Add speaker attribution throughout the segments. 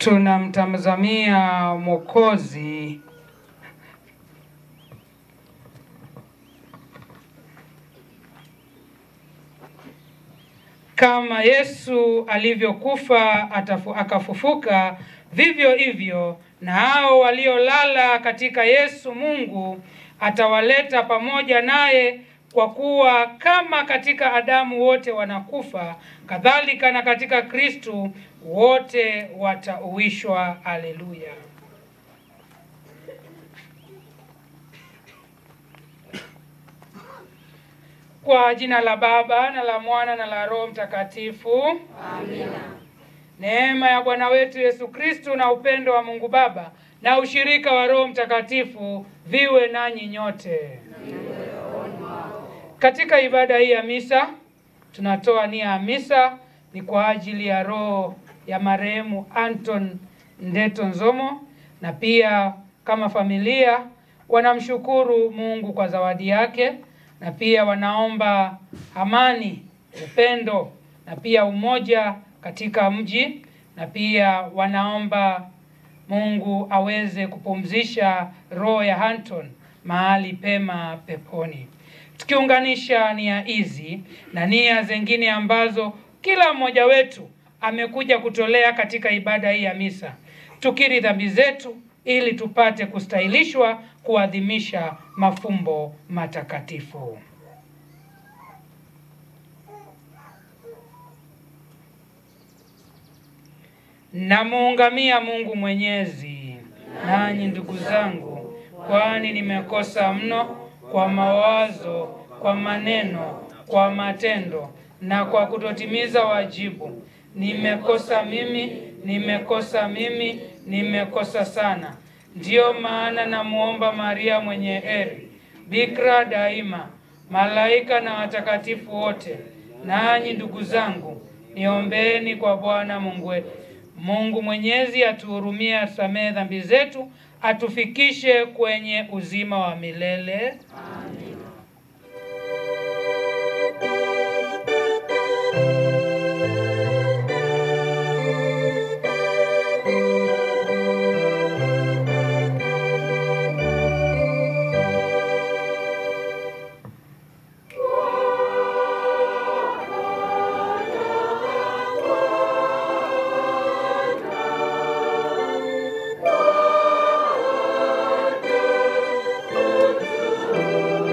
Speaker 1: tunamtazamia Mwokozi kama Yesu alivyokufa atafu, akafufuka, vivyo hivyo na hao waliolala katika Yesu Mungu atawaleta pamoja naye, kwa kuwa kama katika Adamu wote wanakufa, kadhalika na katika Kristu wote watauishwa. Haleluya! Kwa jina la Baba na la Mwana na la Roho Mtakatifu.
Speaker 2: Amina.
Speaker 1: Neema ya Bwana wetu Yesu Kristu na upendo wa Mungu Baba na ushirika wa Roho Mtakatifu viwe nanyi nyote. Katika ibada hii ya misa tunatoa nia ya misa ni kwa ajili ya roho ya marehemu Anton Ndeto Nzomo, na pia kama familia wanamshukuru Mungu kwa zawadi yake, na pia wanaomba amani, upendo na pia umoja katika mji, na pia wanaomba Mungu aweze kupumzisha roho ya Anton mahali pema peponi. Tukiunganisha nia hizi na nia zingine ambazo kila mmoja wetu amekuja kutolea katika ibada hii ya misa, tukiri dhambi zetu ili tupate kustahilishwa kuadhimisha mafumbo matakatifu. Namuungamia Mungu Mwenyezi, nanyi ndugu zangu, kwani nimekosa mno kwa mawazo, kwa maneno, kwa matendo na kwa kutotimiza wajibu. Nimekosa mimi, nimekosa mimi, nimekosa sana. Ndiyo maana namuomba Maria mwenye heri, bikira daima, malaika na watakatifu wote, nanyi ndugu zangu, niombeeni kwa Bwana Mungu wetu. Mungu Mwenyezi atuhurumie, atusamehe dhambi zetu, atufikishe kwenye uzima wa milele.
Speaker 2: Thank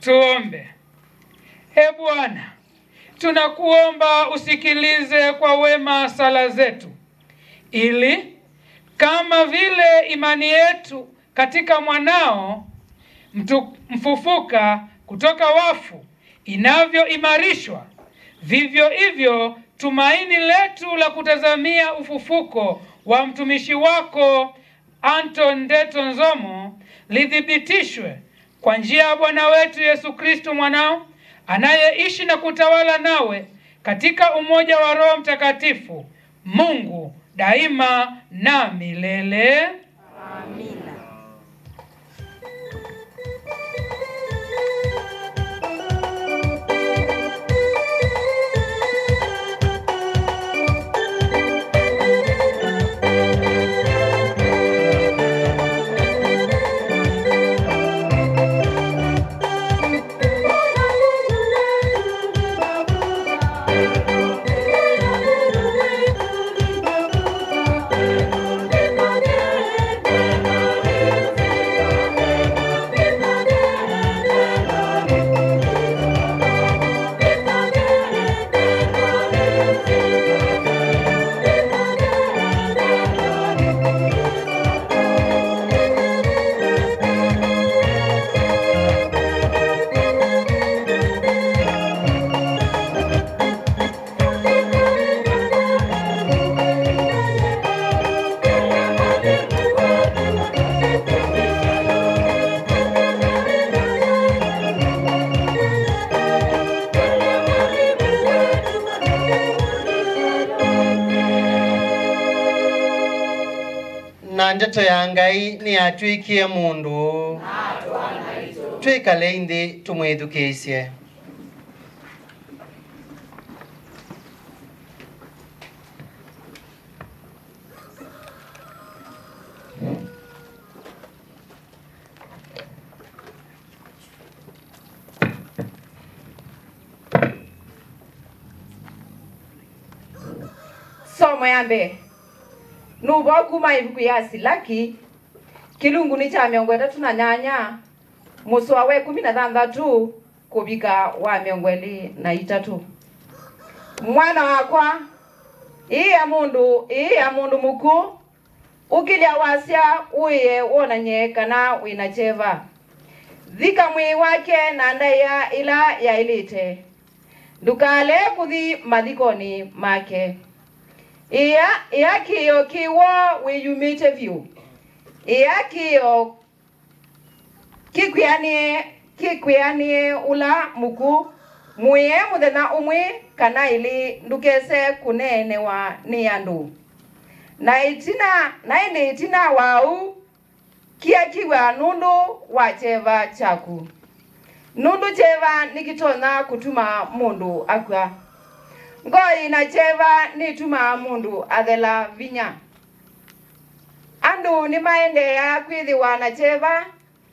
Speaker 1: Tuombe. E Bwana, tunakuomba usikilize kwa wema sala zetu, ili kama vile imani yetu katika mwanao mtu mfufuka kutoka wafu inavyoimarishwa, vivyo hivyo tumaini letu la kutazamia ufufuko wa mtumishi wako Anton Ndeto Nzomo lithibitishwe kwa njia ya Bwana wetu Yesu Kristo mwanao anayeishi na kutawala nawe katika umoja wa Roho Mtakatifu, Mungu daima na milele.
Speaker 2: Amina.
Speaker 3: na ndeto ya ngai niyatwikie mundu twikale inthi tumwithukiisye
Speaker 2: somo ya mbere nuva kuma ivuku ya silaki kilunguni cha miongo itatu na nyanya muswa wa ikumi na thanthatu kuvika wa miongo ili na itatu mwana wakwa ii ya mundu ii ya mundu muku ukilya wasya uiye wonanye kana wina cheva thika mwii wake na ndaiya ila yailite ndukale kuthi mathikoni make iya iya kiyo kiwo wiyumite vyu iya kiyo kikwianie kikwianie ula muku mwiye muthenya umwi kana ili ndukese kunenewa ni andu na itina na ini itina wau kia kiwa nundu wa cheva chaku nundu cheva nikitonya kutuma mundu akwa ngoi na cheva nituma mundu athela vinya andu ni maendeea kwithiwa na cheva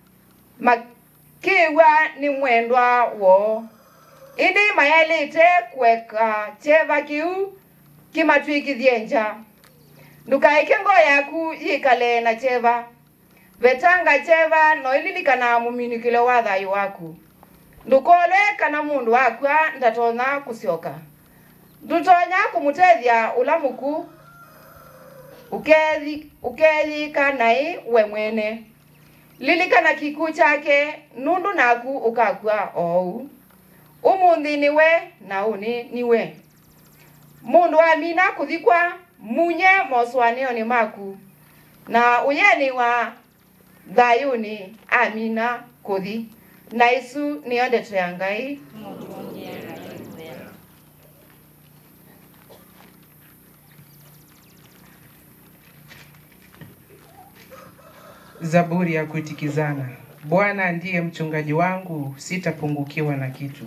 Speaker 2: makiwa ni mwendwa wo indi mayelite kweka cheva kiu kimatwikithie nja ndukaike ngoo yaku yikale na cheva vetanga cheva noililikana muminikile wa thayu waku ndukole kana mundu wakwa ndatonya kusyoka ndutonya kumutethya ula muku ukethi ukethika nai we mwene lilikana kiku chake nundu naku ukakua ou umuthi niwe na uni niwe mundu amina kuthikwa munye moswanioni maku na uyeni wa thayuni amina kuthi na isu niyo ndeto ya ngai
Speaker 4: Zaburi ya kuitikizana. Bwana ndiye mchungaji wangu, sitapungukiwa na kitu.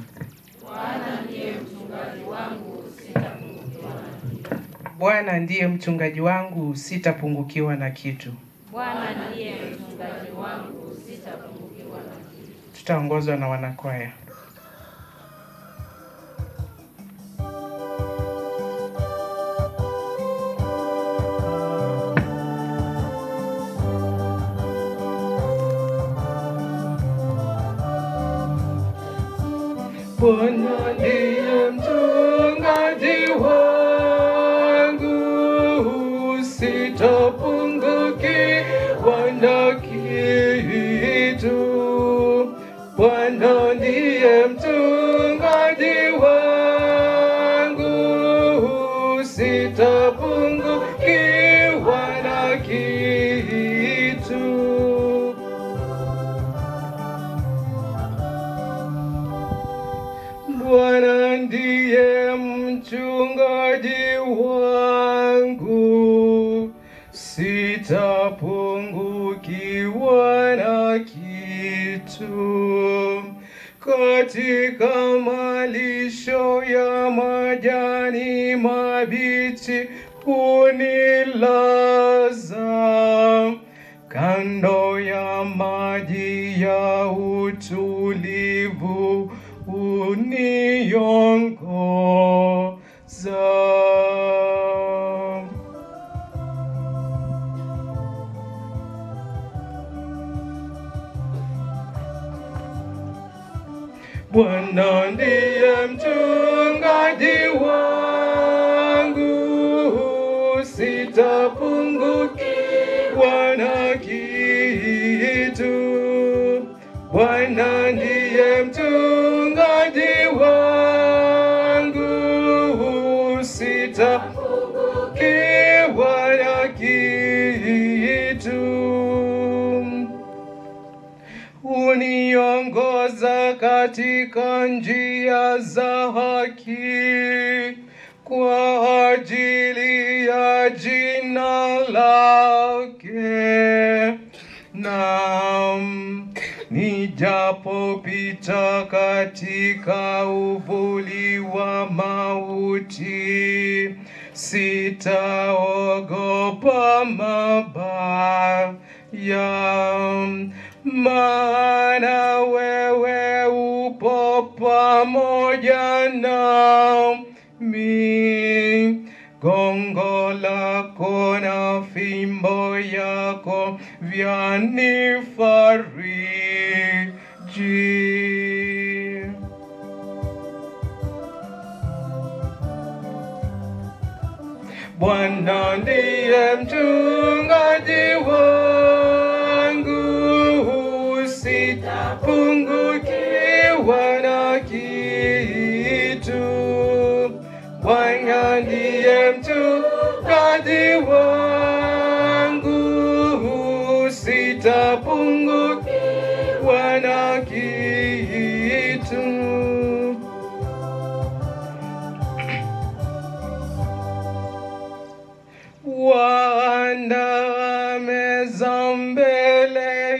Speaker 4: Bwana ndiye mchungaji wangu, sitapungukiwa na kitu.
Speaker 5: Bwana ndiye mchungaji wangu, sitapungukiwa na kitu.
Speaker 4: Tutaongozwa na wanakwaya.
Speaker 6: Bwana ndiye mchungaji wangu, sitapungukiwa na kitu. Bwana ndiye mchungaji wangu, sitapungukiwa na kitu. Bwana ndiye mchungaji wangu, sitapungukiwa na kitu. Katika malisho ya majani mabichi hunilaza kando ya maji ya utulivu uniongoza. Bwana ndiye mchungaji wangu, sitapungukiwa na kitu. Bwana ndiye mchungaji wangu, sitapungukiwa na kitu uniongoza katika njia za haki kwa ajili ya jina lake. Naam, nijapopita katika uvuli wa mauti, sitaogopa mabaya, maana wewe upo pamoja nami. Gongo lako na fimbo yako vyanifariji. Bwana ndiye mchungaji wangu, sitapungukiwa na kitu. Bwana ndiye mchungaji wangu, sitapungukiwa na kitu. Waandaa meza mbele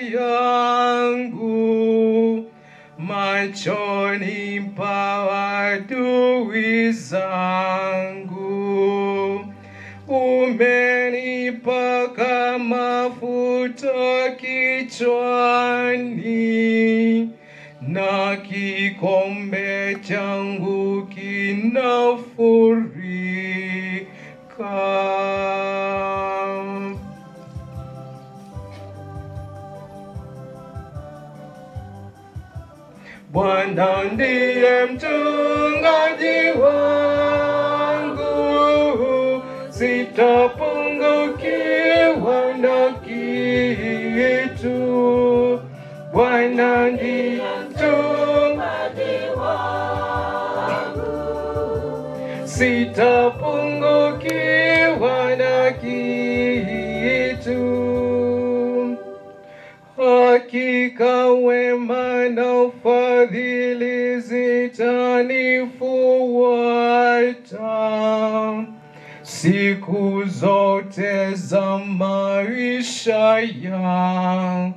Speaker 6: yangu machoni pa adui zangu. Umenipaka mafuta kichwani na kikombe changu kinafurika. Bwana ndiye mchungaji wangu, sitapungukiwa na kitu. Bwana ndiye mchungaji wangu, sitapungukiwa na kitu. Hakika wema na fadhili zitanifuata siku zote za maisha yangu,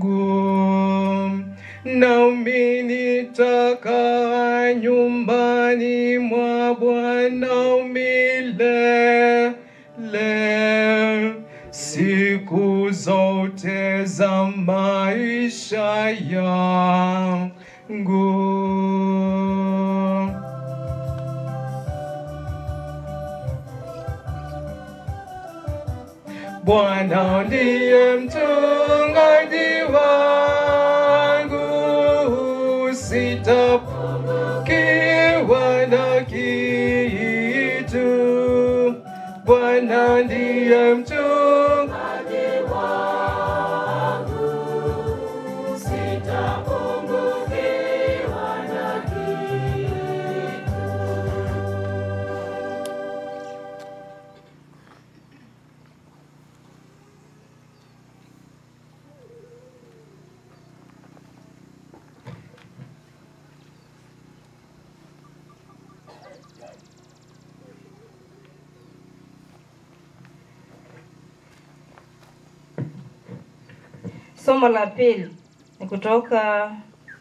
Speaker 6: nami nitakaa nyumbani mwa Bwana milele siku zote za maisha yangu. Bwana ndiye mchungaji wangu, sitapungukiwa ndiye mchungaji
Speaker 5: Somo la pili ni kutoka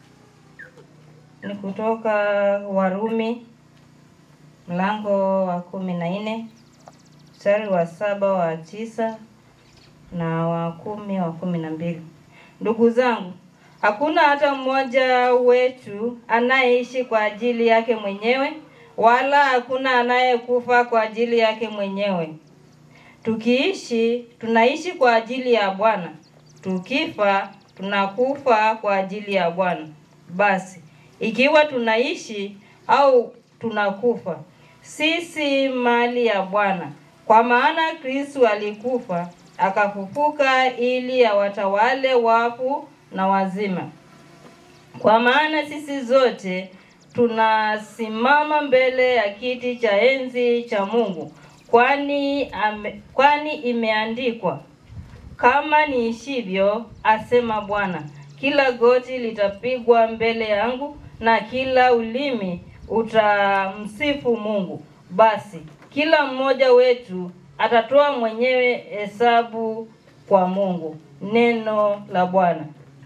Speaker 5: ni kutoka Warumi mlango wa kumi na nne mstari wa saba wa tisa na wa kumi wa kumi na mbili. Ndugu zangu, hakuna hata mmoja wetu anayeishi kwa ajili yake mwenyewe, wala hakuna anayekufa kwa ajili yake mwenyewe. Tukiishi tunaishi kwa ajili ya Bwana, tukifa tunakufa kwa ajili ya Bwana. Basi ikiwa tunaishi au tunakufa, sisi mali ya Bwana. Kwa maana Kristo alikufa akafufuka ili awatawale wafu na wazima. Kwa maana sisi zote tunasimama mbele ya kiti cha enzi cha Mungu, kwani ame, kwani imeandikwa kama niishivyo, asema Bwana, kila goti litapigwa mbele yangu na kila ulimi utamsifu Mungu. Basi kila mmoja wetu atatoa mwenyewe hesabu kwa Mungu. Neno la Bwana.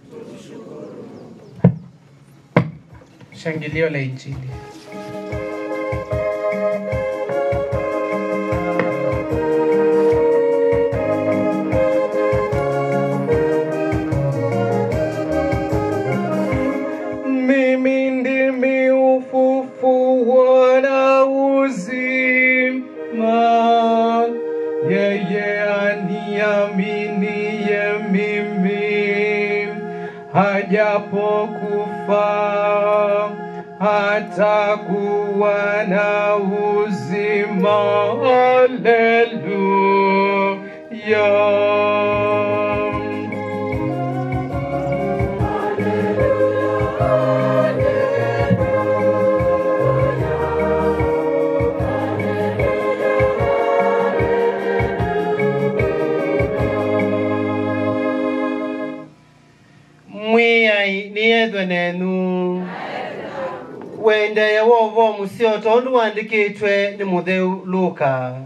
Speaker 4: Shangilio la Injili.
Speaker 6: Mimi ndimi ufufuo na uzima, yeye aniaminiye mimi, hajapokufa hatakuwa na uzima. Haleluya.
Speaker 3: mwiyai niyethwe nenu wendeye wovo musio tondu wandikitwe ni mutheu luka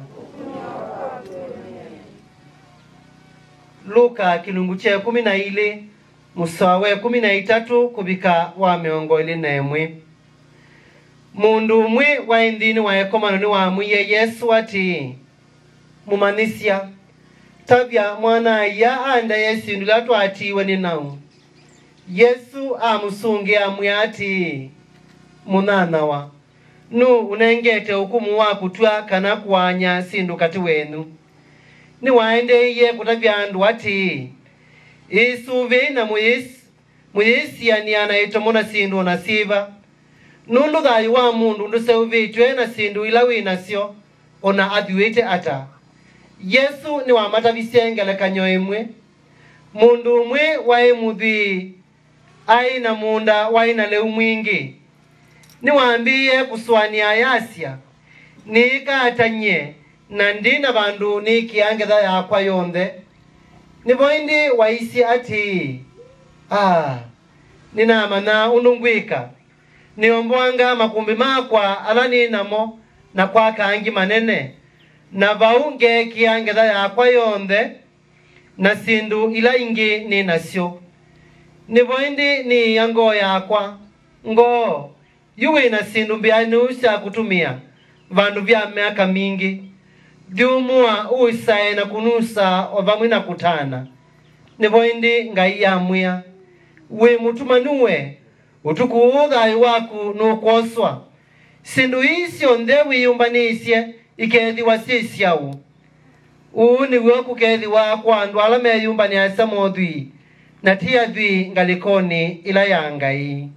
Speaker 3: luka kilungu kye kumi na ili musoa we kumi na itatu kuvika wa miongo ili na imwe mundu umwe wa inthini wa ekomano ni wamwiye yesu ati mumanisya tavya mwana aya andaye sindu ila twatiwe ni nau yesu amusungi amwe ati munanawa nu unengete ukumu wa kutwa kana kuwanya sindu kati wenu niwaendeiye kutavya andu ati isuvi na muyisi muyisiania na itomo na sindu na siva nundu thayu wa mundu nduseuvitwe na sindu ila winasyo ona athiwite ata yesu ni wamatavisye ngelekanyo imwe mundu umwe wai muthii ai na munda wai na leu mwingi niwambiie kuswania yasya niikatanyie na ndi na vandu niikiangetha yakwa yonthe nivo indi waisi ati ah, ninamana undu ngwika niombwanga makumbi makwa ala ninamo na kwa kangi manene na vau ngeekia ngetha yakwa yonthe na sindu ila ingi ninasyo nivo indi niiya ngoo yakwa ngoo yu wina sindu mbyanu sya kutumia vandu vya miaka mingi vyumua uisae na kunusa o vamwe na kutana nivo indi ngai yamwia wi mutumanuwe utuku thayu waku nukwoswa sindu isyo nthe wiyumbanisye ikethiwa syi syau uu niw'o kukethiwa kwa andu ala meyumbaniasya mothwi na ti athwi ngalikoni ila ya ngai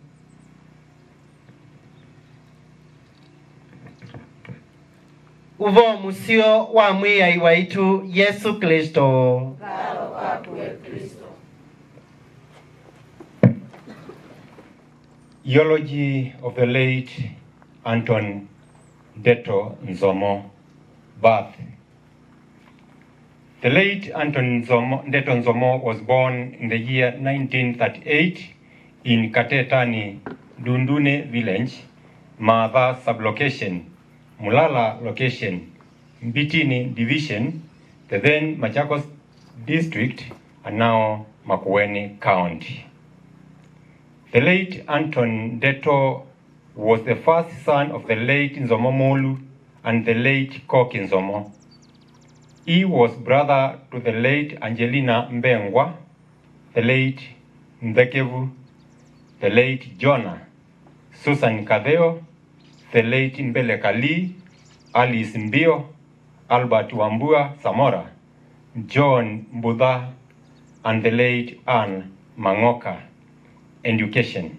Speaker 3: uvo musio wa mwiyai waitu yesu kristo
Speaker 7: Eulogy of the late Anton Deto Nzomo, birth. The late Anton Nzomo, Deto Nzomo was born in the year 1938 in Katetani, Dundune village, Maadha sublocation, Mulala location, Mbitini division, the then Machakos district, and now Makueni county. The late Anton Deto was the first son of the late Nzomo Molu and the late Koki Nzomo. He was brother to the late Angelina Mbengwa, the late Mbekevu, the late Jonah, Susan Kadeo, the late Mbele Kali, Alice Mbio, Albert Wambua Samora, John Mbudha, and the late Anne Mangoka. Education.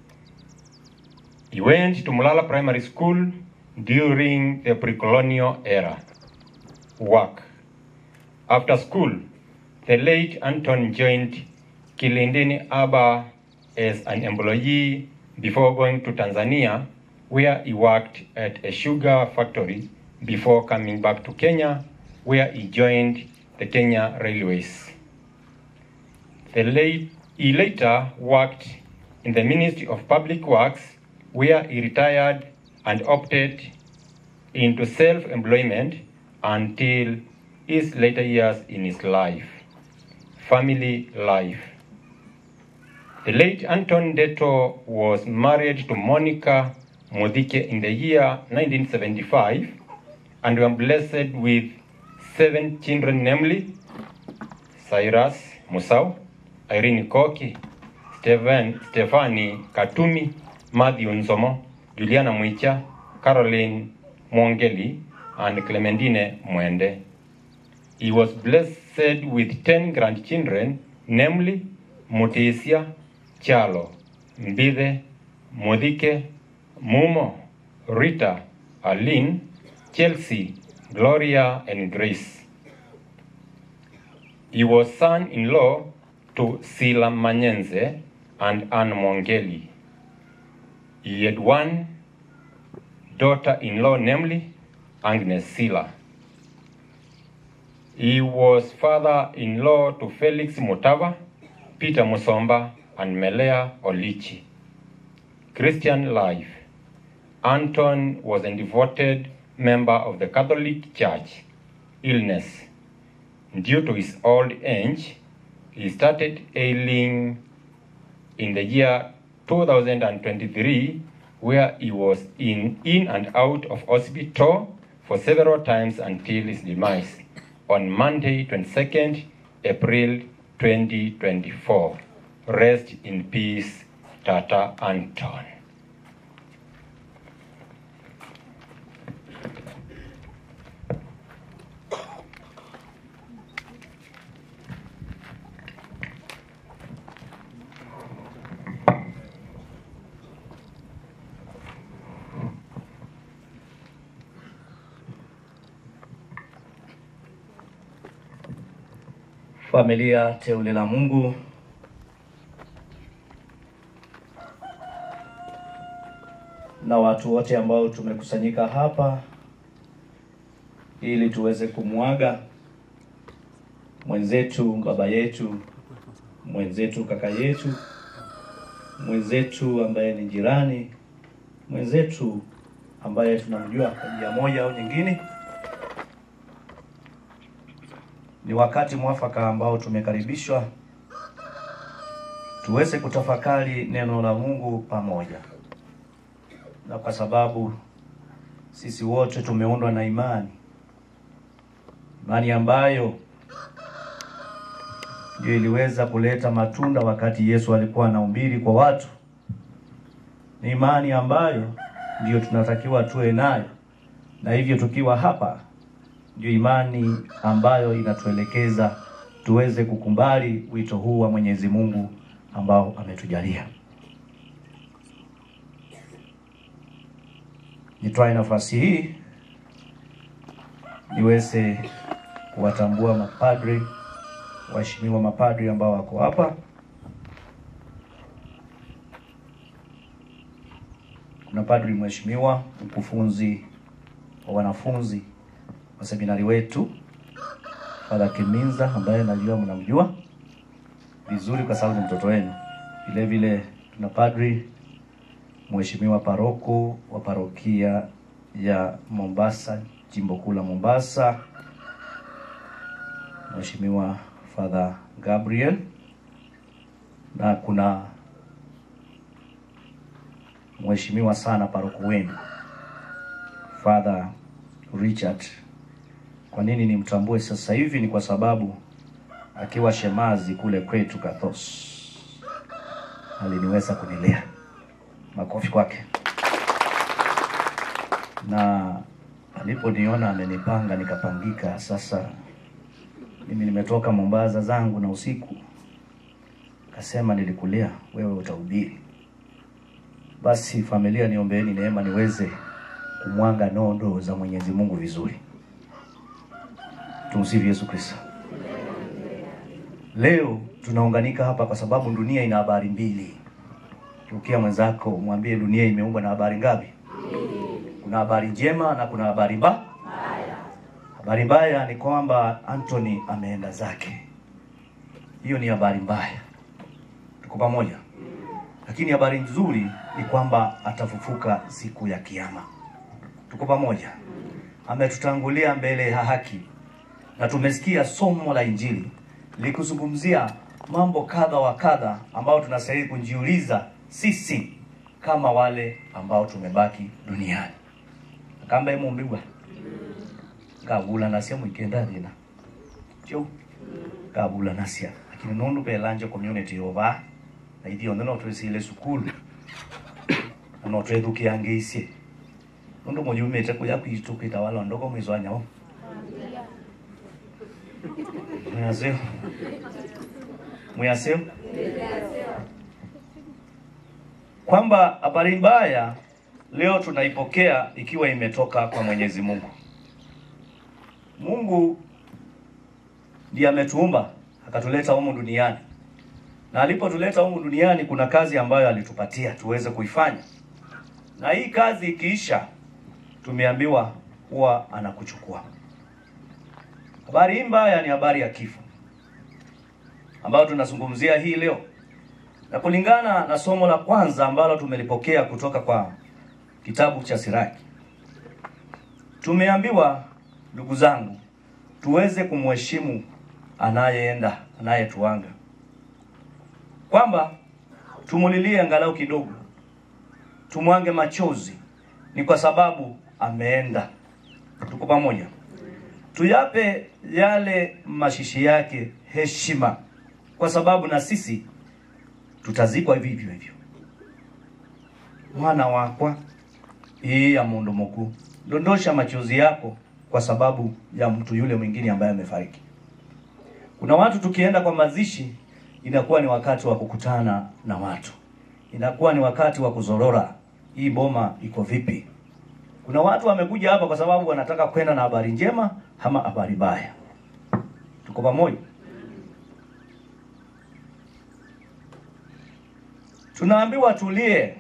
Speaker 7: He went to Mulala Primary School during the pre-colonial era. Work. After school, the late Anton joined Kilindini Aba as an employee before going to Tanzania, where he worked at a sugar factory before coming back to Kenya, where he joined the Kenya Railways. The late, he later worked in the Ministry of Public Works, where he retired and opted into self-employment until his later years in his life. Family life. The late Anton Deto was married to Monica Modike in the year 1975 and were blessed with seven children, namely Cyrus Musau, Irene Koki, Stephen, Stefani Katumi, Matthew Nzomo, Juliana Mwicha, Caroline Mwongeli, and Clementine Mwende. He was blessed with 10 grandchildren, namely Mutesia, Chalo, Mbide, Modike, Mumo, Rita, Aline, Chelsea, Gloria, and Grace. He was son-in-law to Sila Manyenze and Anne Mwongeli. He had one daughter-in-law, namely Agnes Sila. He was father-in-law to Felix Mutava, Peter Musomba, and Melea Olichi. Christian life. Anton was a devoted member of the Catholic Church. Illness. Due to his old age, he started ailing in the year 2023, where he was in, in and out of hospital for several times until his demise on Monday, 22nd April 2024. Rest in peace, Tata Anton.
Speaker 8: Familia teule la Mungu, na watu wote ambao tumekusanyika hapa ili tuweze kumwaga mwenzetu, baba yetu, mwenzetu, kaka yetu, mwenzetu ambaye ni jirani, mwenzetu ambaye tunamjua kwa njia moja au nyingine. Ni wakati mwafaka ambao tumekaribishwa tuweze kutafakari neno la Mungu pamoja, na kwa sababu sisi wote tumeundwa na imani, imani ambayo ndio iliweza kuleta matunda wakati Yesu alikuwa anahubiri kwa watu. Ni imani ambayo ndiyo tunatakiwa tuwe nayo, na hivyo tukiwa hapa ndio imani ambayo inatuelekeza tuweze kukubali wito huu wa Mwenyezi Mungu ambao ametujalia. Nitwae nafasi hii niweze kuwatambua mapadri, waheshimiwa mapadri ambao wako hapa. Kuna padri mheshimiwa mkufunzi wa wanafunzi wa seminari wetu Father Kiminza ambaye najua mnamjua vizuri kwa sababu ni mtoto wenu. Vile vile tuna padri mheshimiwa paroko wa parokia ya Mombasa, jimbo kuu la Mombasa, Mheshimiwa Father Gabriel, na kuna mheshimiwa sana paroko wenu Father Richard. Kwa nini nimtambue sasa hivi? Ni kwa sababu akiwa shemazi kule kwetu Kathos aliniweza kunilea. Makofi kwake. Na aliponiona amenipanga nikapangika. Sasa mimi nimetoka Mombasa zangu na usiku, kasema nilikulea wewe, utahubiri. Basi familia, niombeeni neema niweze kumwanga nondo za Mwenyezi Mungu vizuri. Tumsifu Yesu Kristo. Leo tunaunganika hapa kwa sababu dunia ina habari mbili. Tukia mwenzako mwambie dunia imeumbwa na habari ngapi? Kuna habari njema na kuna habari mbaya. Habari mbaya ni kwamba Anthony ameenda zake. Hiyo ni habari mbaya. Tuko pamoja? Lakini habari nzuri ni kwamba atafufuka siku ya kiyama. Tuko pamoja? Ametutangulia mbele ya haki, na tumesikia somo la Injili likuzungumzia mambo kadha wa kadha ambayo tunastahili kujiuliza sisi kama wale ambao tumebaki duniani akamba imumbigwa ngabula nasya mwikenda thina kyo ngabula nasya lakini nundu belanje community yova na ithi onthe no twisile sukulu na no twethukiangiisie nundu muyumite kuya kwitu kwitawala ndoko mwizo anyao mwasio mwasio kwamba habari mbaya leo tunaipokea ikiwa imetoka kwa Mwenyezi Mungu. Mungu ndiye ametuumba akatuleta humu duniani, na alipotuleta humu duniani kuna kazi ambayo alitupatia tuweze kuifanya, na hii kazi ikiisha, tumeambiwa huwa anakuchukua. Habari hii mbaya ni habari ya kifo ambayo tunazungumzia hii leo, na kulingana na somo la kwanza ambalo tumelipokea kutoka kwa kitabu cha Siraki, tumeambiwa ndugu zangu, tuweze kumheshimu anayeenda anayetuanga, kwamba tumulilie angalau kidogo, tumwange machozi, ni kwa sababu ameenda. Tuko pamoja? Tuyape yale mashishi yake heshima, kwa sababu na sisi tutazikwa vivyo hivyo. Mwana wakwa hii ya mundu mkuu, dondosha machozi yako kwa sababu ya mtu yule mwingine ambaye amefariki. Kuna watu tukienda kwa mazishi, inakuwa ni wakati wa kukutana na watu, inakuwa ni wakati wa kuzorora, hii boma iko vipi? Kuna watu wamekuja hapa kwa sababu wanataka kwenda na habari njema ama habari mbaya. Tuko pamoja? Tunaambiwa tulie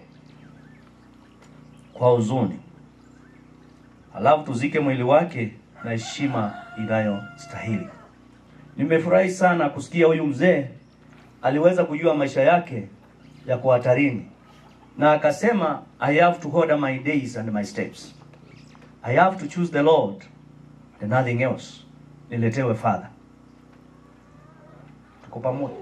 Speaker 8: kwa huzuni, halafu tuzike mwili wake na heshima inayostahili. Nimefurahi sana kusikia huyu mzee aliweza kujua maisha yake yako hatarini, na akasema I have to order my days and my steps. I have to choose the Lord and nothing else. Niletewe Father. Tuko pamoja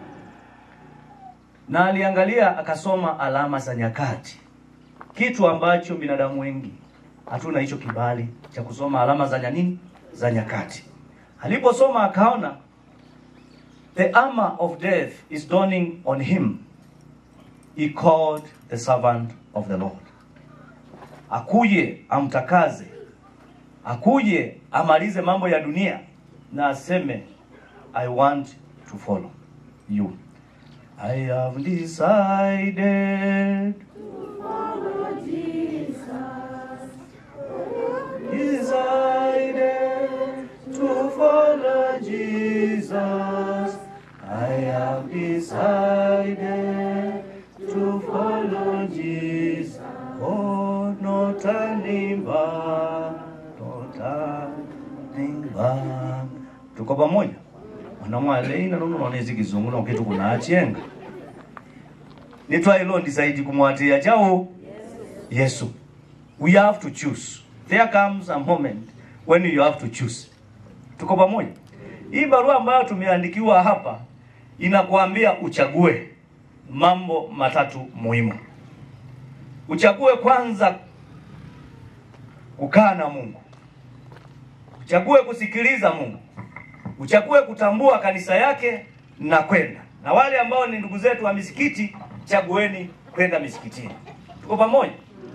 Speaker 8: na aliangalia akasoma alama za nyakati, kitu ambacho binadamu wengi hatuna hicho kibali cha kusoma alama za nini za nyakati. Aliposoma akaona the armor of death is dawning on him. He called the servant of the Lord, akuje amtakaze, akuje amalize mambo ya dunia na aseme I want to follow you. I have decided decided nimba tota nimba tuko pamoja mwanamwaleina nono nonezi kizungu nokitu kuna achenga nitwailo ndisaidi kumwatia chao yesu we have to choose there comes a moment when you have to choose tuko pamoja hii barua ambayo tumeandikiwa hapa inakuambia uchague mambo matatu muhimu uchague kwanza kukaa na mungu uchague kusikiliza mungu uchague kutambua kanisa yake na kwenda na wale ambao ni ndugu zetu wa misikiti chagueni kwenda misikitini tuko pamoja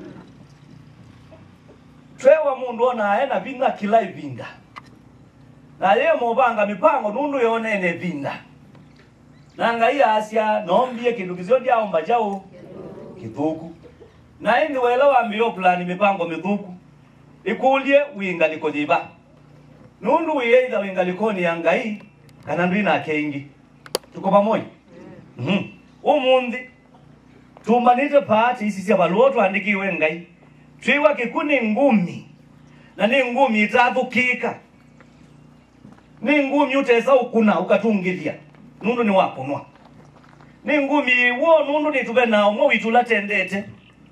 Speaker 8: twewa mundu ona aena vinga kila ivinda na ye mubanga mipango nundu yonene vinda nanga iya asya nombie kindu kisio ndiaomba chau kithuku na indi wela wambio plani mipango mithuku ikulie wingaliko thiva nundu wiyeitha wingalikoni ya ngai kana ndu inake ingi tuko pamoja mm umunthi tumbanite paati isi cia valuo twandikiwe ngai twiwa kiku ni ngumi na ni ngumi itathukika ni ngumi utesa ukuna ukatungithia nundu ni wakunwa ni ngumi iwo nundu nituve nao mwe witula tendete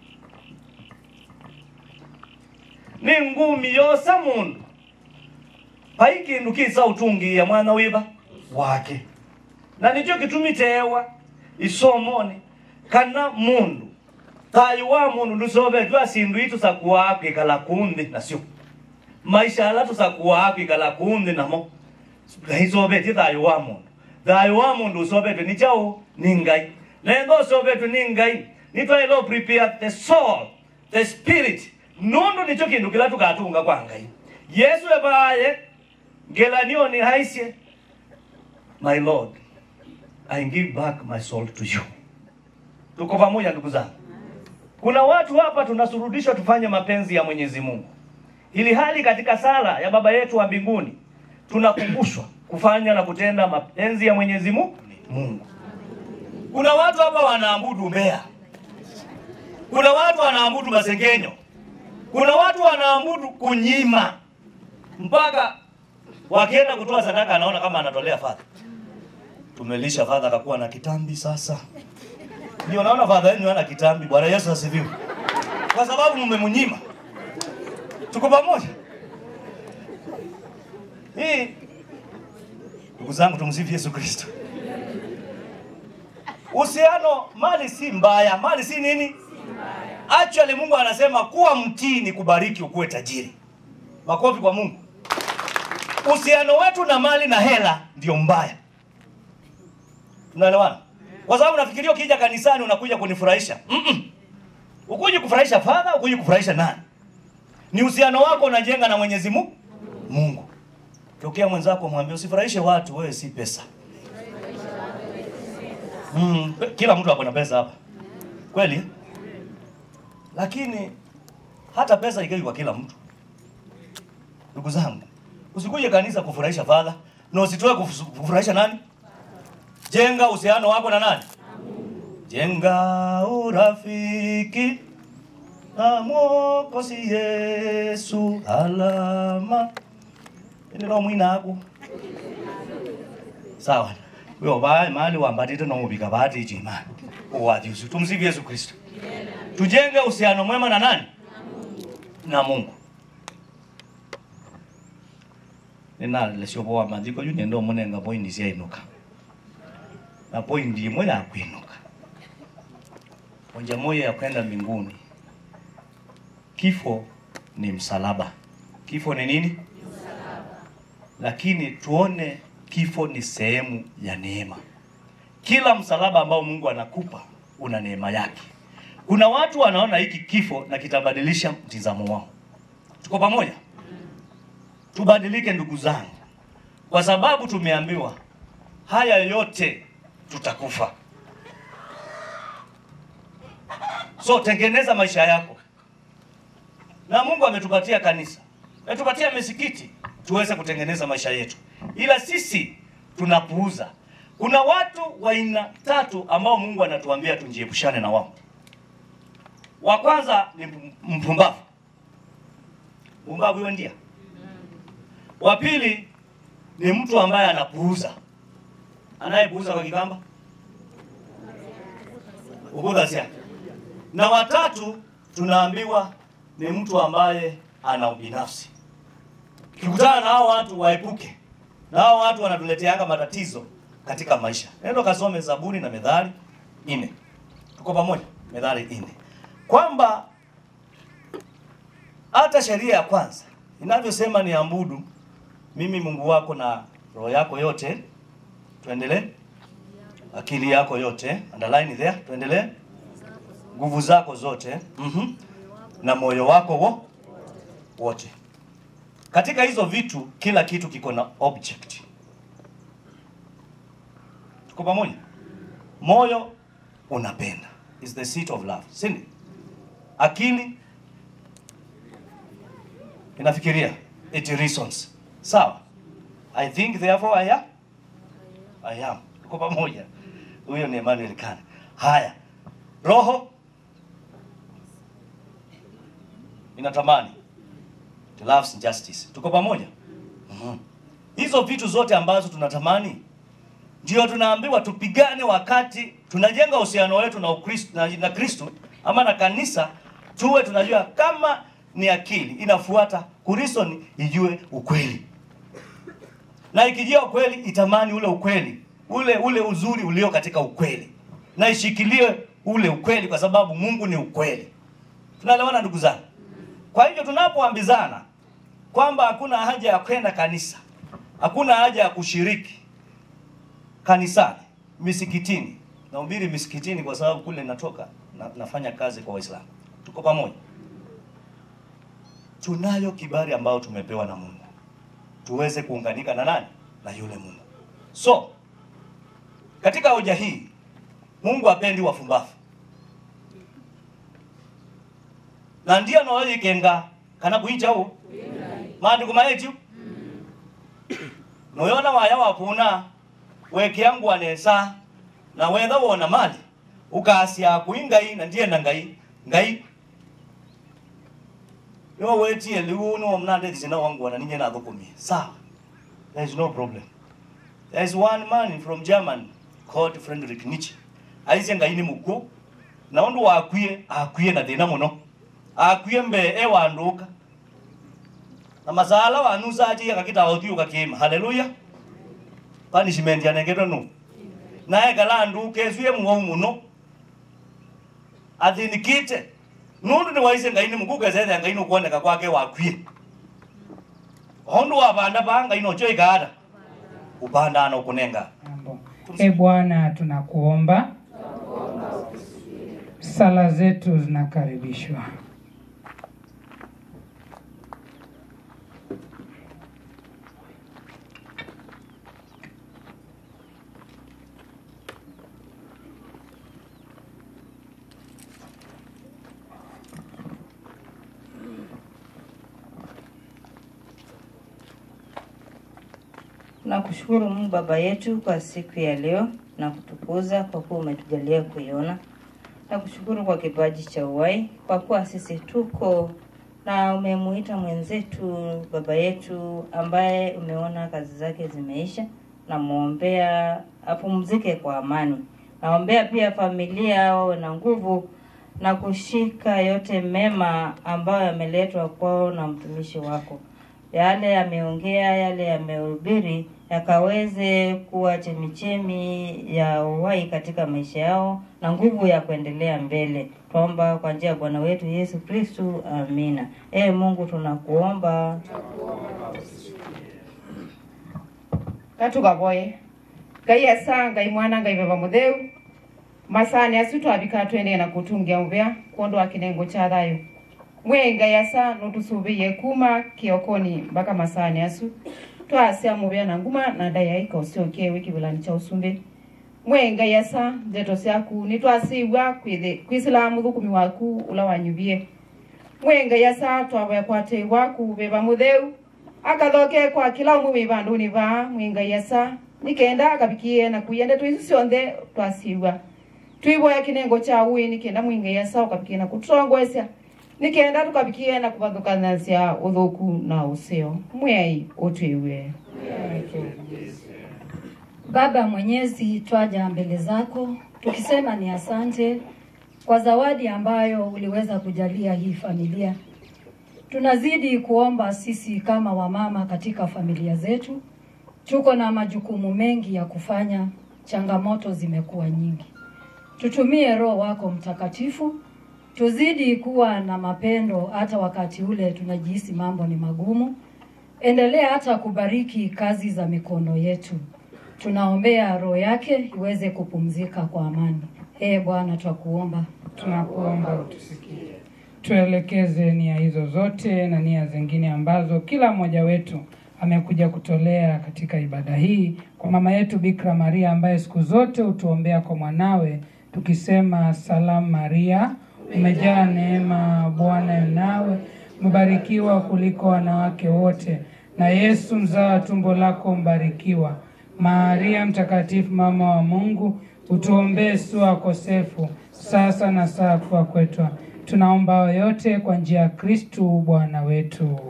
Speaker 8: ni ngumi yosa mundu pai kindu kisa utungia mwana wiva wake na nicho kitumitewa isomoni kana mundu thayu wa mundu ndusovetwe asindu itu sakuwaa kwikala kunthi nasyo maisha ala tusakuwaa kwikala kunthi namo naisovetie thayu wa mundu thayu wa mundu usovetwe ni chau ni ngai nendo usovetwe ni ngai nitwailo prepare the soul the spirit nundu nicho kindu kila tukatunga kwa ngai yesu evaye ngelanio ni haisye my lord i give back my soul to you tuko pamoja ndugu zangu kuna watu hapa tunasurudishwa tufanye mapenzi ya mwenyezi mungu ili hali katika sala ya baba yetu wa mbinguni tunakumbushwa kufanya na kutenda mapenzi ya mwenyezi Mu- mungu kuna watu hapa wanaabudu mbea kuna watu wanaabudu masengenyo kuna watu wanaabudu kunyima mpaka wakienda kutoa sadaka anaona kama anatolea fadha tumelisha fadha akakuwa na kitambi sasa ndio naona fadha yenu ana kitambi bwana yesu asifiwe kwa sababu mmemnyima tuko pamoja hii ndugu zangu tumsifu yesu kristo uhusiano mali si mbaya mali si nini actually mungu anasema kuwa mtii ni kubariki ukuwe tajiri makofi kwa mungu uhusiano wetu na mali na hela ndio mbaya tunaelewana kwa sababu nafikiria ukija kanisani unakuja kunifurahisha Mm-mm. ukuji kufurahisha fadha ukuji kufurahisha nani ni uhusiano wako unajenga na mwenyezi Mu- mungu tokea mwenzako mwambie usifurahishe watu wewe si pesa mm, kila mtu ako na pesa hapa kweli lakini hata pesa ikai kwa kila mtu ndugu zangu usikuje kanisa kufurahisha fadha na usitoe kufu- kufurahisha nani jenga uhusiano wako na nani jenga urafiki na mwokozi yesu alama enero mwinaku sawa wewe bae mali wambatite nomubika bati chimani uwathi usu tumsifu yesu kristo tujenge uhusiano mwema na nani na mungu ninalesyopowa mathiko yu nendo munenga poindi syainuka na poindi imwe ya kwinuka moja moja ya kwenda mbinguni kifo ni msalaba kifo ni nini lakini tuone kifo ni sehemu ya neema kila msalaba ambao mungu anakupa una neema yake kuna watu wanaona hiki kifo na kitabadilisha mtizamo wao tuko pamoja tubadilike ndugu zangu kwa sababu tumeambiwa haya yote tutakufa so tengeneza maisha yako na mungu ametupatia kanisa ametupatia misikiti tuweze kutengeneza maisha yetu ila sisi tunapuuza kuna watu wa aina tatu ambao mungu anatuambia tunjiepushane na wao wa kwanza ni mpumbavu umbavu hiyo ndia. Wa pili ni mtu ambaye anapuuza, anayepuuza kwa Kikamba ukudhasia. Na watatu tunaambiwa ni mtu ambaye ana ubinafsi. Kikutana na hao watu waepuke, na hao watu wanatuleteanga matatizo katika maisha. Nenda kasome Zaburi na Methali nne, tuko pamoja? Methali nne, kwamba hata sheria ya kwanza inavyosema ni ambudu mimi Mungu wako na roho yako yote. Tuendelee, akili yako yote, underline there. Tuendelee, nguvu zako zote mm na moyo wako wo wote. Katika hizo vitu, kila kitu kiko na object. Tuko pamoja? Moyo unapenda is the seat of love, si ndio? Akili inafikiria, it reasons. Sawa, I think therefore I am, I am. Tuko pamoja? Huyo ni Emmanuel Kane. Haya, roho inatamani it loves justice. Tuko pamoja? Mhm. Hizo vitu zote ambazo tunatamani ndio tunaambiwa tupigane wakati tunajenga uhusiano wetu na Ukristo na, na Kristo ama na kanisa, tuwe tunajua kama ni akili inafuata kureason ijue ukweli, na ikijua ukweli itamani ule ukweli ule ule uzuri ulio katika ukweli, na ishikilie ule ukweli, kwa sababu Mungu ni ukweli. Tunaelewana ndugu zangu? Kwa hivyo tunapoambizana kwamba hakuna haja ya kwenda kanisa, hakuna haja ya kushiriki kanisani, misikitini, nahubiri misikitini kwa sababu kule natoka na, nafanya kazi kwa Waislamu. Tuko pamoja? Tunayo kibali ambayo tumepewa na Mungu tuweze kuunganika na nani? Na yule Mungu. So katika hoja hii Mungu hapendi wafumbafu na ndio noyikenga kana kuichao maandiko maetu noyona waya wapuna wekiangu anesa na wetha wona mali ukasia kui ngai na ndiye na ngai ngai yo wetie liu no mnande thina wangu wana ninye na thukumi sawa there is no problem there is one man from German called Friedrich Nietzsche aice ngai ni mukuo na undu wakwie akwie na thina muno akwie mbe e wanduka na masala wanusa aji akakita othiu kakima haleluya punishment yanengetwo nu naye kala nduke cue muo muno athinikite nundu ni waice ngai ni muku kesethe ngai ni kuoneka kwake wakwie hondu wapanda pa ngai no choi kada upanda na ukunenga
Speaker 1: E Bwana, tunakuomba, sala zetu zinakaribishwa.
Speaker 5: Nakushukuru Mungu Baba yetu kwa siku ya leo na kutukuza kwa kuwa umetujalia kuiona. Nakushukuru kwa kipaji cha uhai, kwa kuwa sisi tuko na umemuita mwenzetu baba yetu ambaye umeona kazi zake zimeisha. Namwombea apumzike kwa amani. Naombea pia familia wawe na nguvu na kushika yote mema ambayo yameletwa kwao na mtumishi wako yale yameongea, yale yamehubiri yakaweze kuwa chemichemi ya uhai katika maisha yao na nguvu ya kuendelea mbele. Tuomba kwa njia ya Bwana wetu Yesu Kristu, amina. Ee Mungu, tunakuomba
Speaker 2: katugavoye ngai esa ngai mwana ngai baba mutheu masani asu twabika twendee na kutungia muvea kuondoa kinengo cha thayo mwe ngai asa nutusubiie kuma kiokoni mpaka masani asu twasia muvea na nguma na dayaika usiokie wikivilani cha usumbi mwe ngai asa ndeto syaku nitwasiwa kwithi kwisilamu thukumi waku ula wanyuvie mwe ngai asa twavoya kwatei waku viva mutheu akathoke kwa kila umwe wi vanduni vaa mwingai asa nikenda akavikie na kuia ndeto isu sionthe twasiwa twivoya kinengo cha ui nikenda mwingai asa ukavikie na kututongoesya nikenda tukabikie na kuvathukanasya uthuku na usio mwei utwiwe
Speaker 9: Baba Mwenyezi, twaja mbele zako tukisema ni asante kwa zawadi ambayo uliweza kujalia hii familia. Tunazidi kuomba sisi kama wamama katika familia zetu, tuko na majukumu mengi ya kufanya, changamoto zimekuwa nyingi. Tutumie Roho wako Mtakatifu, tuzidi kuwa na mapendo hata wakati ule tunajihisi mambo ni magumu. Endelea hata kubariki kazi za mikono yetu. Tunaombea roho yake iweze kupumzika kwa amani. Ee Bwana, twakuomba.
Speaker 1: Tunakuomba utusikie, tuelekeze nia hizo zote na nia zingine ambazo kila mmoja wetu amekuja kutolea katika ibada hii, kwa mama yetu Bikira Maria ambaye siku zote hutuombea kwa mwanawe, tukisema salamu Maria, umejaa neema, Bwana yu nawe, umebarikiwa kuliko wanawake wote, na Yesu mzao wa tumbo lako mbarikiwa. Maria mtakatifu, mama wa Mungu, utuombee sisi wakosefu, sasa na saa ya kufa kwetu. Tunaomba hayo yote kwa njia ya Kristu Bwana wetu.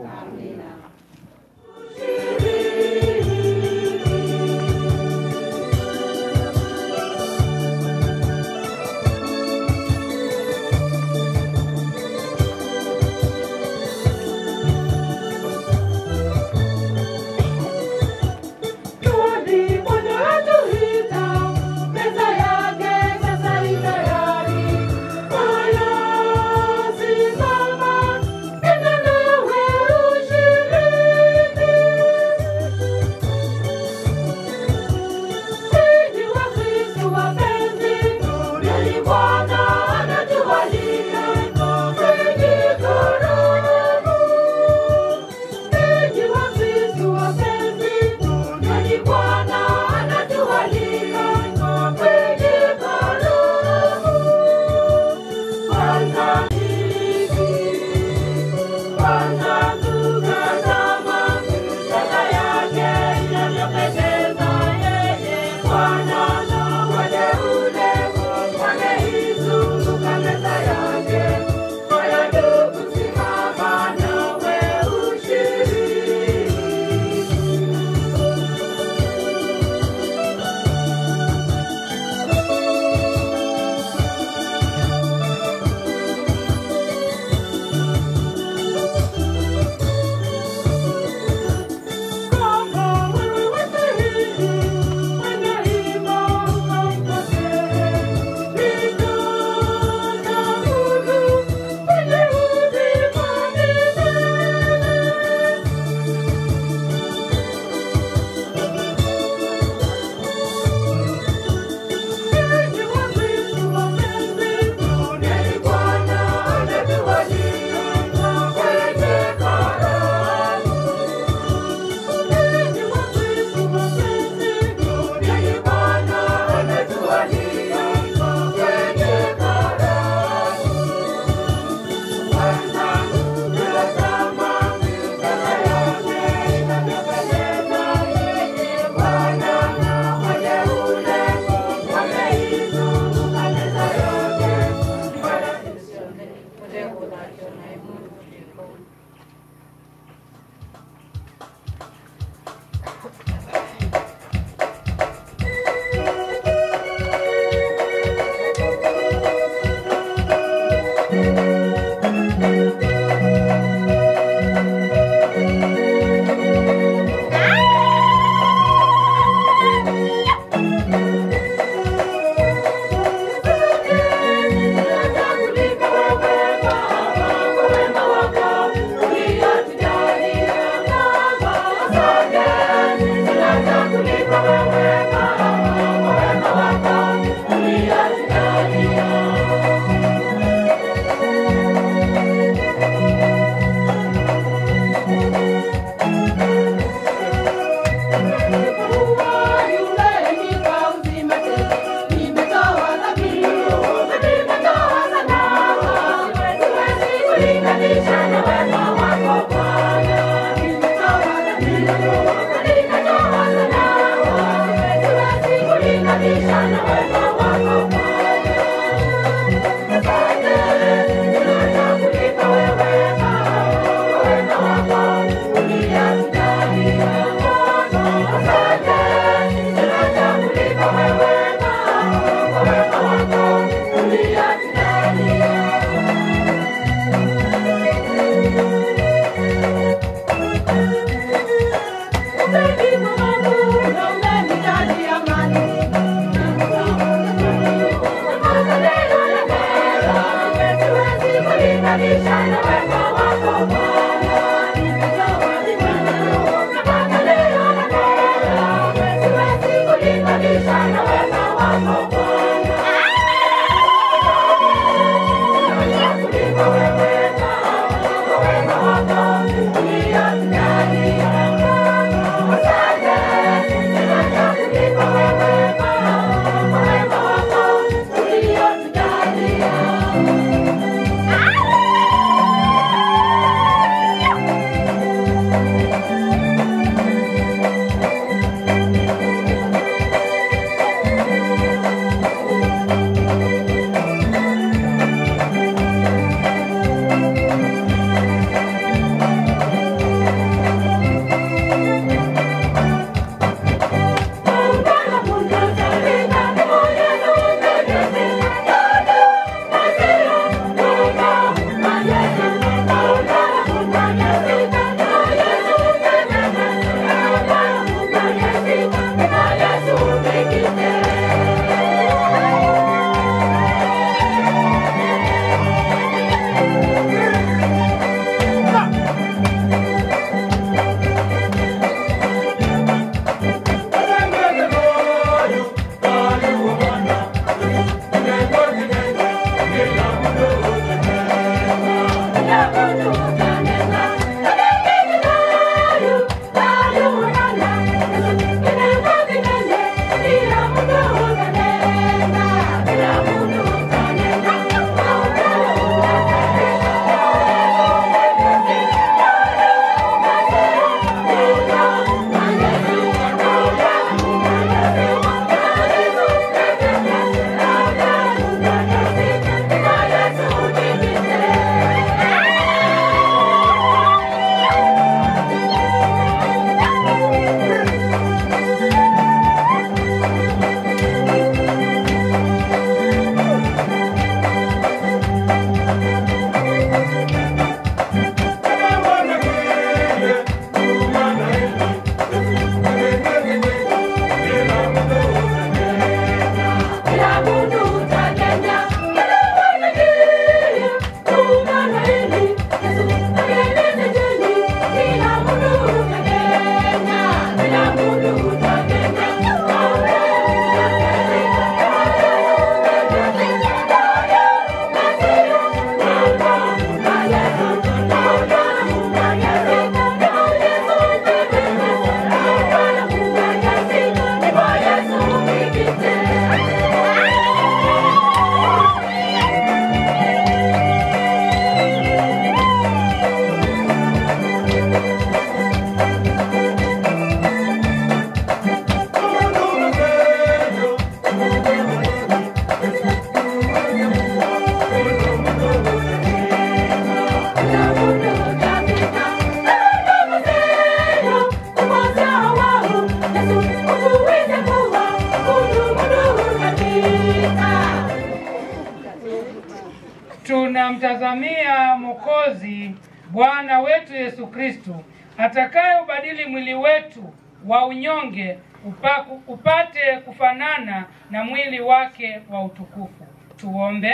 Speaker 1: tunamtazamia Mwokozi Bwana wetu Yesu Kristu atakayeubadili mwili wetu wa unyonge upaku, upate kufanana na mwili wake wa utukufu. Tuombe.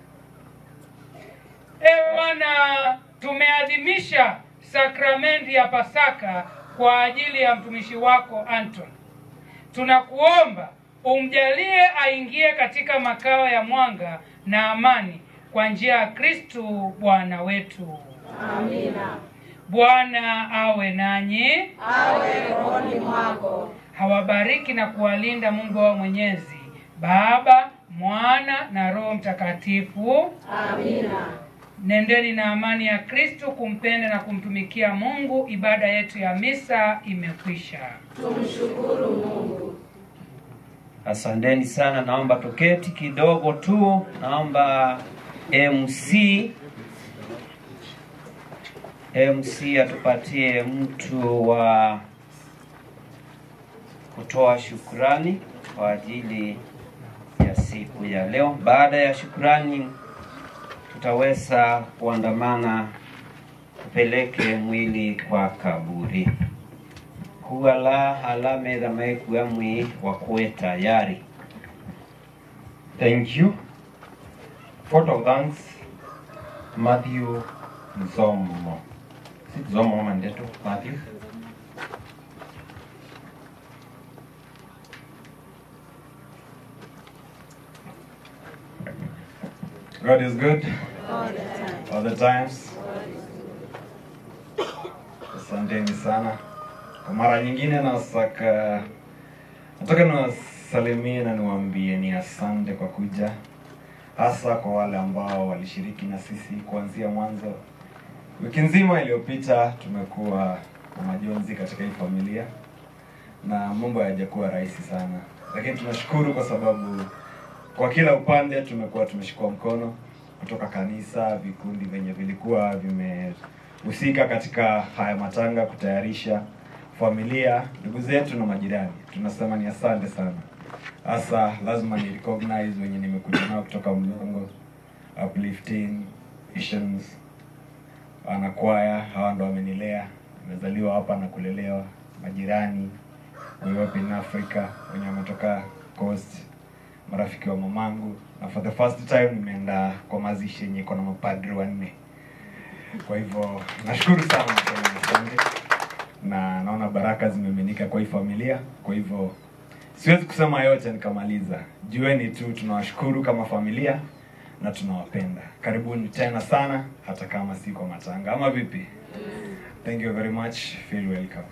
Speaker 1: E Bwana, tumeadhimisha sakramenti ya Pasaka kwa ajili ya mtumishi wako Anton. Tunakuomba umjalie aingie katika makao ya mwanga na amani kwa njia ya Kristu Bwana wetu.
Speaker 10: Amina.
Speaker 1: Bwana awe nanyi,
Speaker 10: Awe rohoni mwako.
Speaker 1: hawabariki na kuwalinda Mungu wao Mwenyezi, Baba, Mwana na Roho Mtakatifu.
Speaker 10: Amina.
Speaker 1: Nendeni na amani ya Kristu kumpenda na kumtumikia Mungu. Ibada yetu ya misa imekwisha.
Speaker 10: Tumshukuru Mungu.
Speaker 11: Asanteni sana, naomba tuketi kidogo tu. Naomba MC MC atupatie mtu wa kutoa shukrani kwa ajili ya siku ya leo. Baada ya shukrani, tutaweza kuandamana tupeleke mwili kwa kaburi kuala halame maekuya mwi wakuwe tayari.
Speaker 7: Thank you. Vote of thanks, Matthew Nzomo. Si Nzomo ama Ndeto Matthew.
Speaker 12: God is good
Speaker 10: All the time.
Speaker 12: all the times. Asanteni sana kwa mara nyingine, nasaka nataka niwasalimie na niwaambie ni asante kwa kuja, hasa kwa wale ambao walishiriki na sisi kuanzia mwanzo. Wiki nzima iliyopita tumekuwa na majonzi katika hii familia na mambo hayajakuwa rahisi sana, lakini tunashukuru kwa sababu kwa kila upande tumekuwa tumeshikwa mkono kutoka kanisa, vikundi venye vilikuwa vimehusika katika haya matanga, kutayarisha familia, ndugu zetu na majirani. Tunasema ni asante sana. Hasa lazima ni recognize wenye nimekuja nao kutoka Mlongo, Uplifting, Visions, wanakwaya, hawa ndo wamenilea, nimezaliwa hapa na kulelewa, majirani, Europe in Africa wenye wametoka coast marafiki wa mamangu na for the first time nimeenda kwa mazishi yenye iko na mapadri wanne kwa hivyo nashukuru sana nasema asante na naona baraka zimeminika kwa hii familia kwa hivyo siwezi kusema yote nikamaliza jueni tu tunawashukuru kama familia na tunawapenda karibuni tena sana hata kama si kwa matanga ama vipi thank you very much feel welcome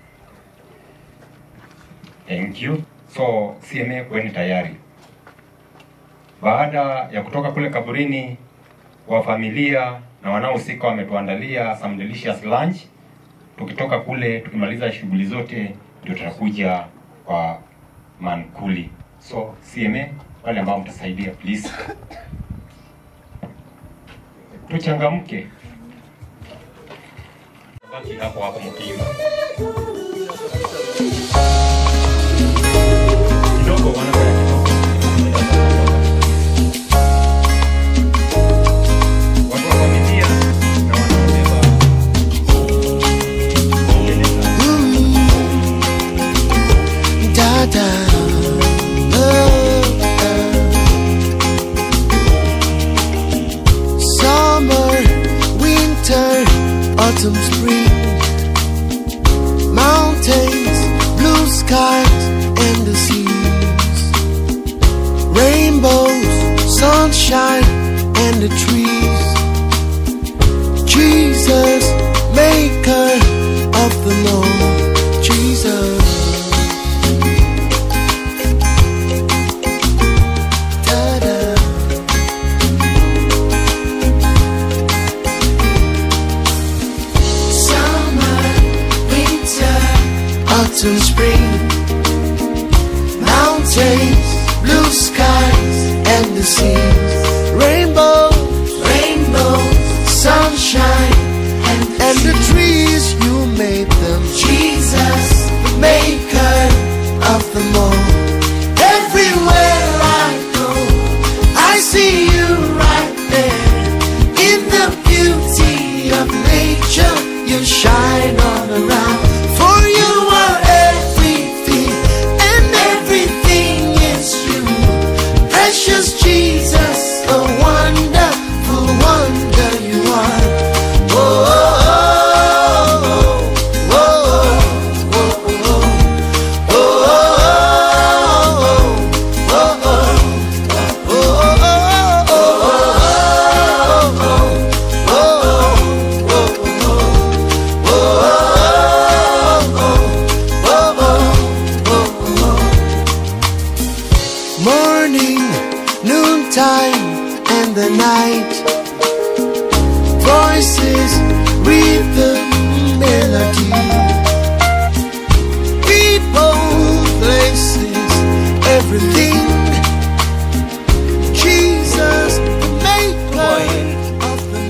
Speaker 7: Thank you. So CMA kweni tayari. Baada ya kutoka kule kaburini, wa familia na wanaohusika wametuandalia some delicious lunch. Tukitoka kule tukimaliza shughuli zote, ndio tutakuja kwa mankuli. So CMA, wale ambao mtasaidia please, tuchangamke. Baki hapo hapo mkiimba kidogo, wana watu wa familia na wanaobeba
Speaker 13: Dada. Summer, winter, autumn, spring. Mountains, blue skies, and the seas. Rainbows, sunshine, and the trees. Jesus, maker of the Lord. Jesus. Ta-da. Summer, winter, autumn, spring, mountains, blue skies, and the seas, rainbows, rainbows, sunshine, and the, and the trees. You made them, Jesus, the maker of them all. Everywhere I go, I see you right there in the beauty of nature. You shine all around, for you are everything, and everything is you. Precious Jesus, a wonderful wonder you are. Oh, oh, oh, oh, oh, oh, oh, oh, oh, oh, oh. Morning, noontime, and the night. Voices, rhythm, melody. People, places, everything. Jesus, the maker of the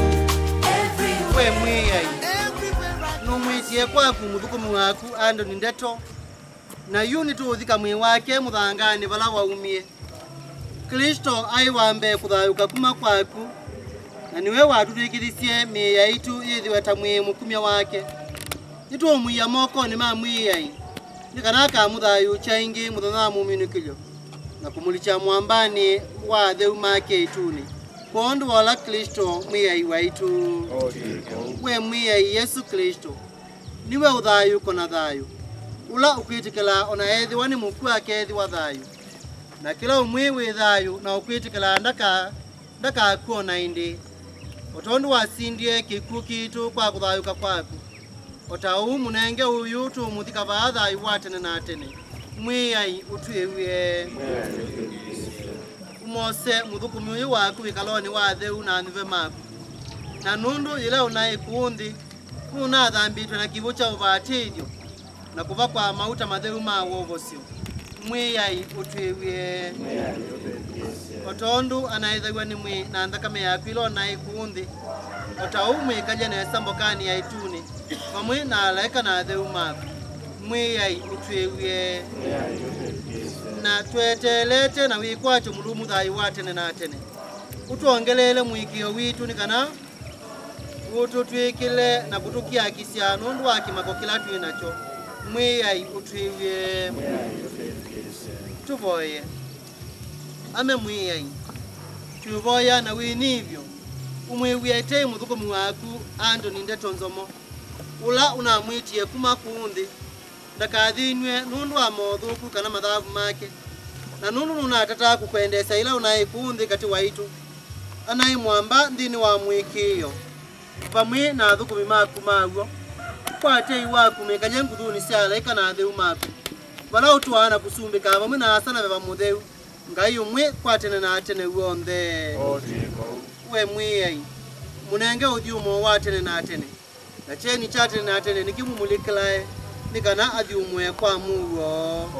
Speaker 3: we mwiyai numwitie kwaku muthukumi waku andoni ndeto na yu nituuthika mwi wake muthangani vala waumie kristo ai wambe kuthayuka kuma kwaku na niwe watutwikithisie mii yaitu yithiwe ta mwi mukumia wake nituumwiya mokoni ma mwiyai ni kana akamuthayu chaingi muthenya wa muminukilyo na kumulicha mwambani wa theu make ituni kwondu wola kristo mwiyai waitu we mwiyai yesu kristo niwe uthayu kona thayu ula ukwitikila ona ethiwa ni muku akethiwa thayu na kila umwi wi thayu na ukwitikila ndaka ndakakuona indi utondu wasindie kiku kitu kwa kuthayuka kwaku otau munenge uyu tumuthika vaa thayu wa tene na tene mwiyai utwiwie umose muthukumi uyu waku wikaloni wa theu na thive maku na nundu ila unai kuunthi kunathambitwe na kivu cha uvatithyo na kuva kwa mauta matheu ma wovosyo mwiyai utwiwie otondu anaithagua ni mwi na nthakame yaku ila onai kuunthi otau mwikalia nesa mbokani ya ituni pamwe na alaika na theu maku mwiyai utwiwie na twetelete na wikwacho mulumu thayu wa tene na tene utwongelele mwikio witu ni kana ututwikile na kutukiakisya nundu wa kimako kila twi nacho mwiyai utwiwie tuvoye ame mwiyai twivoya na winivyo umwiwietei muthukumi waku antoni ndeto nzomo ula unamwitie kuma kuunthi ndakathinwe nundu wa mothuku kana mathavu make na nundu nunatata kukwendesa ila unai kunthi kati waitu anai mwamba nthini wa mwikio pamwe na thukumi maku maguo kwatei waku mikanye nguthuni sya alaika na theu maku vala utwana kusumbika pamwe na asana veva mutheu ngai umwe kwa tene na tene wonthe we mwiyai munenge uthiumo wa tene na tene na cheni cha tene na tene nikimumulikilae ni kana athiumwe kwa muo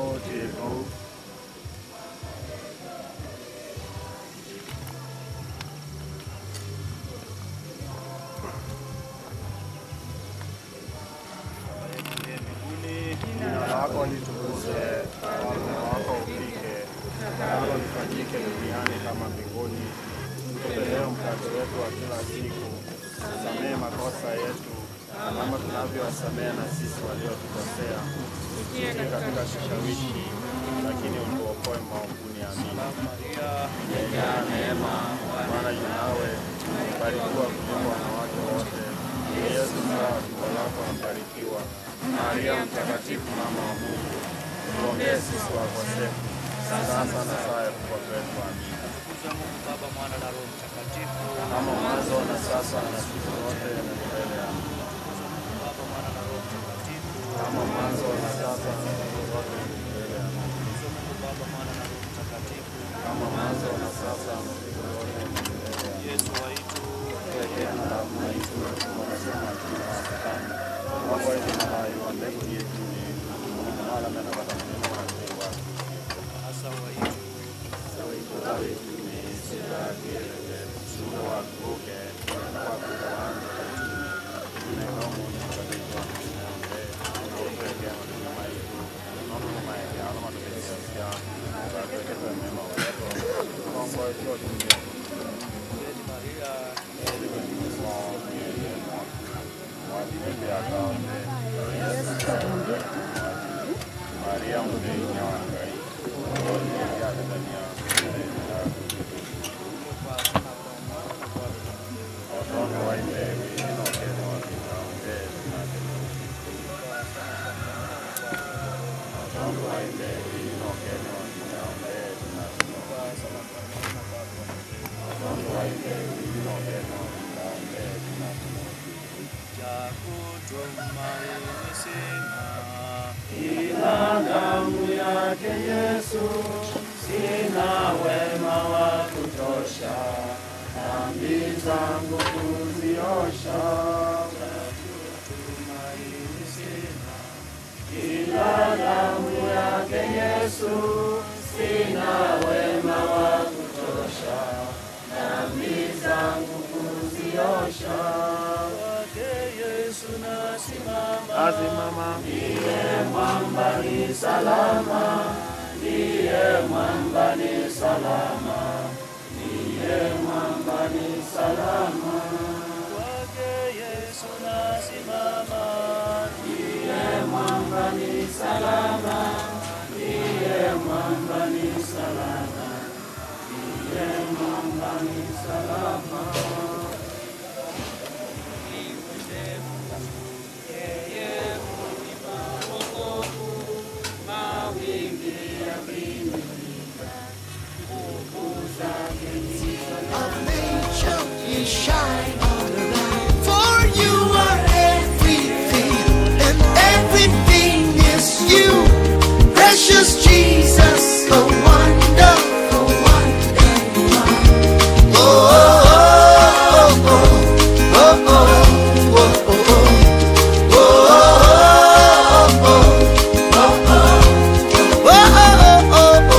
Speaker 14: Jina lako litukuzwe, ufalme wako ufike, nalo lifanyike duniani kama mbinguni. Tupe leo mkate wetu wa kila siku, tusamehe makosa yetu kama tunavyowasamehe na sisi waliotukosea, usitutie katika kishawishi, lakini utuokoe maovuni. Amina. Umejaa neema, Bwana yu nawe, umebarikiwa kuliko wanawake wote, na Yesu mzao wa tumbo lako amebarikiwa. Maria Mtakatifu, mama wa Mungu, tuombee sisi wakosefu, sasa na saa ya kufa kwetu. Amina. Baba, Mwana na Roho Mtakatifu, kama mwanzo na sasa na siku zote na milele. Amina. Baba, Mwana na Roho Mtakatifu, kama mwanzo na sasa na siku zote na milele. Amina. Baba, Mwana na Roho Mtakatifu, kama mwanzo na sasa na siku zote na milele. Yesu waitu pekee na damu na Yesu wanasema tunawatakani wako hivi na hai wa mbegu yetu ni mwana mena kwa tamu wa Mungu hasa waitu waitu waitu ni sira kelele sura wa kuke na kwa kuanza ni kama ni kwa kwa kuombe na upeke na ni maitu na ni maitu ya alama tumesia sia kwa kwa mema wako kwa kwa hiyo dunia Maria Eli kwa Maria mwenye wangai watoto waimbewi inokene wakikaonge watoto waimbewi inokene wakikaonge watoto waimbewi inokene wakikaonge Jakutumaini sina ila damu yake Yesu, sina wema wa kutosha, dhambi zangu kuziosha. Jakutumaini sina ila damu yake Yesu, sina wema wa kutosha, dhambi zangu kuziosha Yesu nasimama, nasimama. Ndiye mwamba ni salama, ndiye mwamba ni salama, ndiye mwamba ni salama. Kwake Yesu nasimama, ndiye mwamba ni salama, ndiye mwamba ni salama, ndiye mwamba ni salama.
Speaker 13: You shine all around. For you are everything, and everything is you. Precious Jesus, a wonderful wonder you are. Oh, oh, oh, oh, oh, oh, oh, oh, oh. Oh, oh, oh, oh, oh, oh.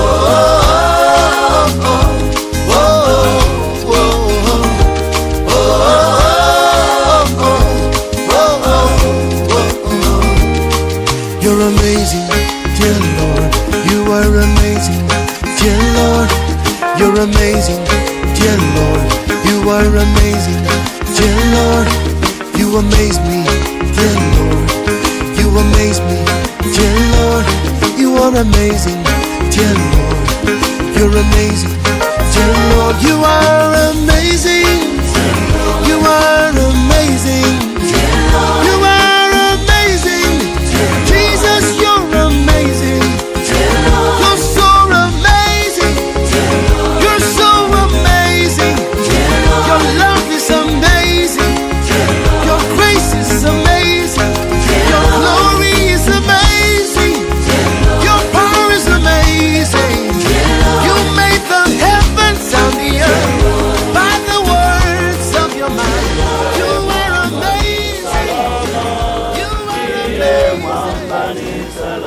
Speaker 13: You're amazing, dear Lord. You are amazing, dear Lord. You're amazing, dear Lord. You are amazing, dear Lord. You amaze me, dear Lord. You amaze me, dear Lord. You are amazing, dear Lord. You're amazing, dear Lord. You are amazing. You are amazing. You are amazing. Jesus, you're amazing. You're so amazing. You're so amazing. Your love is amazing. Your grace is amazing. Your glory is amazing. Your power is amazing. You made the heavens and the earth by the words of your mind. You are amazing. You are amazing.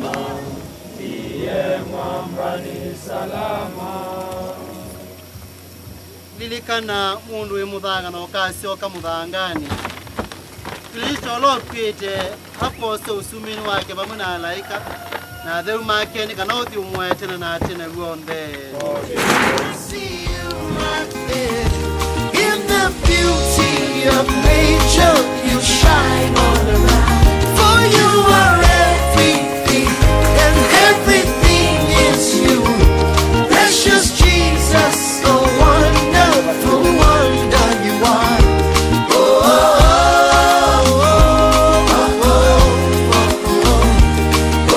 Speaker 3: lilikana mundu wi muthangana ukasioka muthangani kristo lokwite apose usumini wake vamwe na alaika na atheu makeni kana uthi umwetene na atene guonthe
Speaker 13: See you right there. In the beauty of nature, you shine all around. For you are everything, and everything is you. Precious Jesus, so wonderful wonder you are. Oh, oh, oh, oh, oh, oh,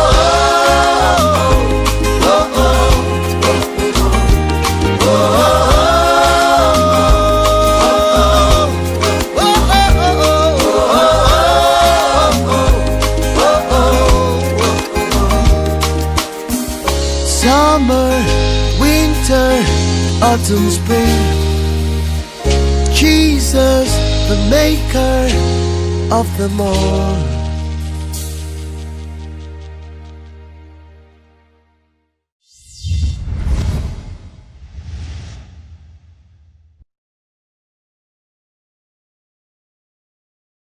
Speaker 13: oh, oh, oh, oh. Summer, winter, autumn, spring. Jesus, the maker of them all.